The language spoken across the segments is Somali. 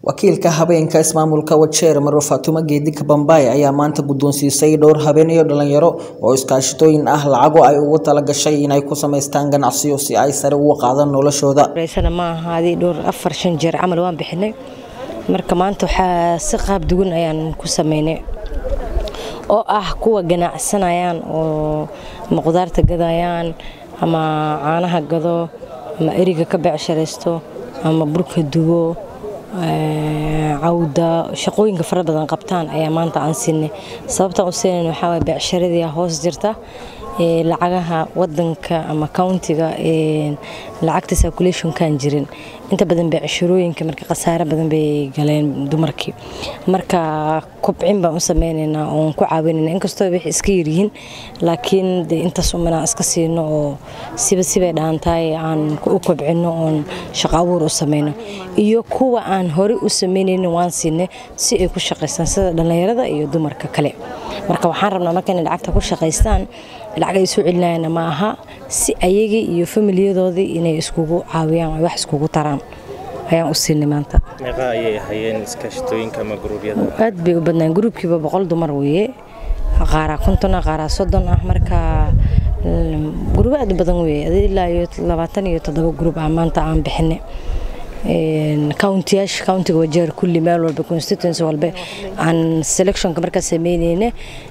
wakiilka habeenka ismaamulka wajeer marwe faatumo geedi kabambaay ayaa maanta guddoonsiisay dhowr habeen iyo dhalinyaro oo iskaashatooyin ah lacago ay ugu talagashay inay ku samaystaan ganacsiyo si ay sare ugu qaadaan noloshooda sana ma ahaadii dhowr afar shan jeer camal waan bixinay marka maanta waxaa si qaab duwan ayaan ku sameynay oo ah kuwa ganacsanayaan oo ama qudaarta gadayaan ama caanaha gado ama eriga ka beecsharaysto ama burka dugo cawda shaqooyinka fara badan qabtaan ayaa maanta aan siinay sababtaan u siinayn waxaa waye beecsharadii hoos jirta lacagaha wadanka ama countiga lacagta circulationkan jirin inta badan beecshirooyinka marka khasaare badan bay galeen dumarkii marka kubcin baan u sameynaynaa oon ku caawinayna inkastoo waxay iska yaryihiin laakiin de intaas umanaan iska siino oo siba sibay dhaantahay aan u kobcino oon shaqo abuur u sameyno iyo kuwa aan horey u sameynaynin waan siinay si ay ku shaqaystaan sida dhallinyarada iyo dumarka kale marka waxaan rabnaa marka inay lacagta ku shaqaystaan lacag ay soo celinayana ma aha si ayagii iyo familiyadoodii inay iskugu caawiyaan ay wax iskugu taraan ayaan u siinay maanta meeqa ayay ahayeen iskaashatooyinka ama guruubyada aad bay u badnaan gruubkiiba boqol dumar weeye qaaraa konton ah qaaraa soddon ah marka guruubo aad u badan weeye ilaa iyo labaatan iyo toddoba gruub ah maanta aan bixinay countiyaasha countiga wajeer kulli meel walba constituency walba aan selectionka markaa sameyneyne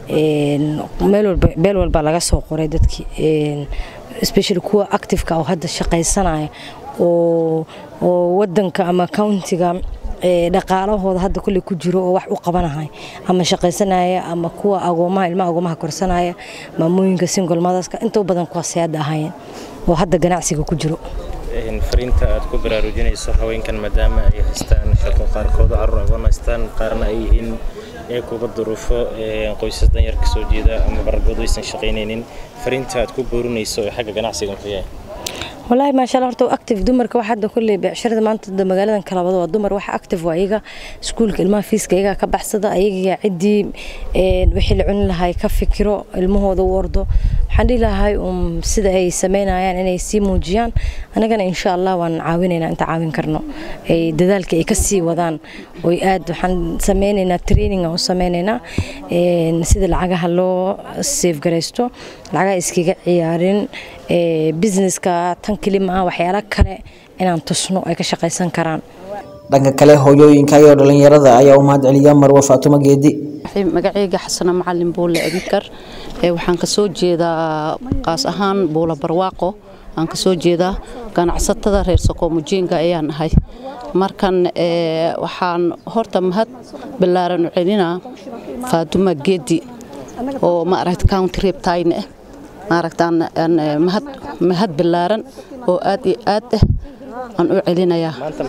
meel walba meel walba laga soo qoray dadkii especially kuwa activeka oo hadda shaqaysanaya oo oo wadanka ama countiga dhaqaalahooda hadda kulley ku jiro oo wax u qabanahay ama shaqaysanaya ama kuwa agoomaha ilmaha agoomaha korsanaya maamooyinka single motherska inta u badan kuwaasay hadda ahaayeen oo hadda ganacsiga ku jiro fariinta aad ku baraarujinayso haweenkan maadaama ay haystaan shaqo qaarkood carruur agoon haystaan qaarna ay yihiin ee kuga duruufo qoysas danyar ka soo jeeda ama barargood aysan shaqaynaynin fariinta aad ku boorinayso ee xagga ganacsiga muxuu yahay والله ما شاء الله horta active dumarka waxa hadda kulli beecshirada maanta magaaladan kala wada waa dumar waxa active waa iyaga iskuulka ilmaha fiiska iyaga ka baxsada ayaga cidii wixii la cuni lahay ka fikiro ilmahooda u ordo waxaan dhihi lahay um sida ay sameynayaan inay sii muujiyaan anagana insha allah waan caawinaynaa inta caawin karno ay dadaalka ay ka sii wadaan oy aad waxaan sameynaynaa training aan u sameynaynaa sida lacagaha loo safe garaysto lacagaha iskaga ciyaarin businesska tan keli ma ah waxyaalo kale inaan tusno ay ka shaqaysan karaan dhanka kale hooyooyinka iyo dhalinyarada ayaa u mahadceliya marwe faatumo geedi magaceyga xasana macalin buule abikar waxaan kasoo jeedaa qaas ahaan buula barwaaqo aan kasoo jeedaa ganacsatada reer sokoomujeenga ayaan ahay markan waxaan horta mahad ballaaran u celinaa faatuma geedi oo maaragta county reebtayne ah maaragtaan mahad mahad ballaaran oo aad iyo aad ah aan u celinayaa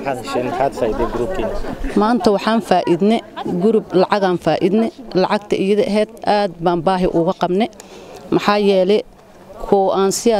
maanta waxaan faa'iidne gurub lacagaan faa'iidne lacagta iyada ahayd aad baan baahi uga qabne maxaa yeelay koo aan siyaa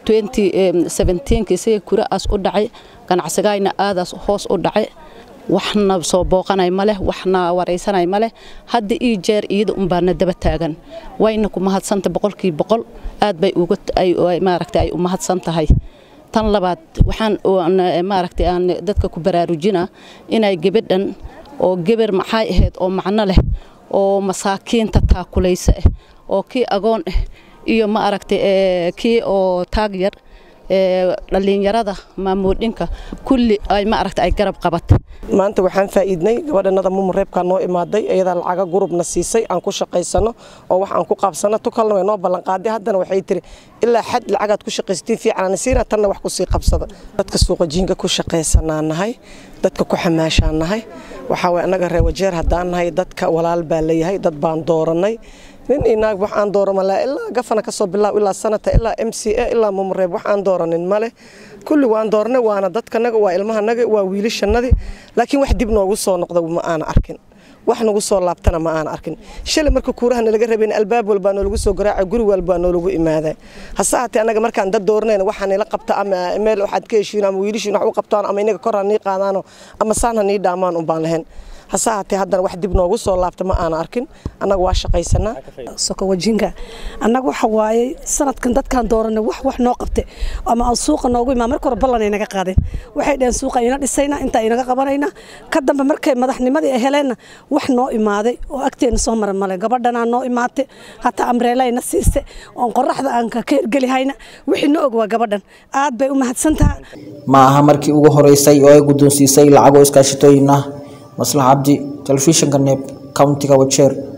isaga kuraas u dhacay ganacsigayna aadaas hoos u dhacay waxna soo booqanay ma leh waxna waraysanay ma leh hadda ii jeer iyada unbaana daba taagan wayna ku mahadsanta boqolkii boqol aad bay maaragta ay u mahadsan tahay tan labaad waxaan maaragta aan dadka ku baraarujinaa inay gebadhan oo gebar maxay ahayd oo macno leh oo masaakiinta taakulaysa ah oo kii agoon ah iyo maaragta kii oo taag yar dhalinyarada maamoodhinka kulli ay maaragta ay garab qabat maanta waxaan faa'iidnay gabadhanada mumureebkaa noo imaaday iyadaa lacaga gurubna siisay aan ku shaqaysano oo wax aan ku qaabsano tu kalena way noo ballanqaaday haddana waxay tiri ilaa xad lacagaad ku shaqaysatiin fiican siina tanna wax kusii qabsada dadka suuqajiinka ku shaqaysanaa nahay dadka ku xamaashaa nahay waxaa waye annaga reer wajeer haddaan nahay dadka walaal baa leeyahay dad baan dooranay nin inaag wax aan dooramalaa ilaa gafana ka soo bilaaw ilaa sanata ilaa m c a ilaa mumureeb wax aan dooranin male kulli waan doornay waana dadkanaga waa ilmahanaga waa wiilashanadii laakiin wax dib noogu soo noqda ma aana arkin wax nagu soo laabtana ma aana arkin shalay marka kuuraha nalaga rabayn albaab walbaa noolagu soo garaaca guri walbaa noolagu imaaday hase haatee annaga markaan dad dooranayna waxaa nila qabta ama meel waxaad ka heshiin ama wiilashiin wax u qabtaan ama inaga kor ha nii qaadaano ama saan ha nii dhaamaan unbaan lahayn hase haatee haddana wax dib noogu soo laabta ma aana arkin annaga waa shaqaysanaa soko wajinka annaga waxa waaye sanadkan dadkaan dooranay wax wax noo qabte ama aan suuqa noogu imaa marka hore ballan ay naga qaadeen waxay dhaheen suuqa ina dhisayna inta inaga qabanayna ka dambe markay madaxnimadii ay heleenna wax noo imaaday oo agteena soo mara male gabadhanaa noo imaatay hataa amreelayna siise oon qoraxda aan ka hergelihayna wixii na og waa gabadhan aad bay u mahadsantaha ma aha markii ugu horeysay oo ay guddoonsiisay lacago iskaashatooyin ah maslax cabdi telefishinka neeb countiga wajeer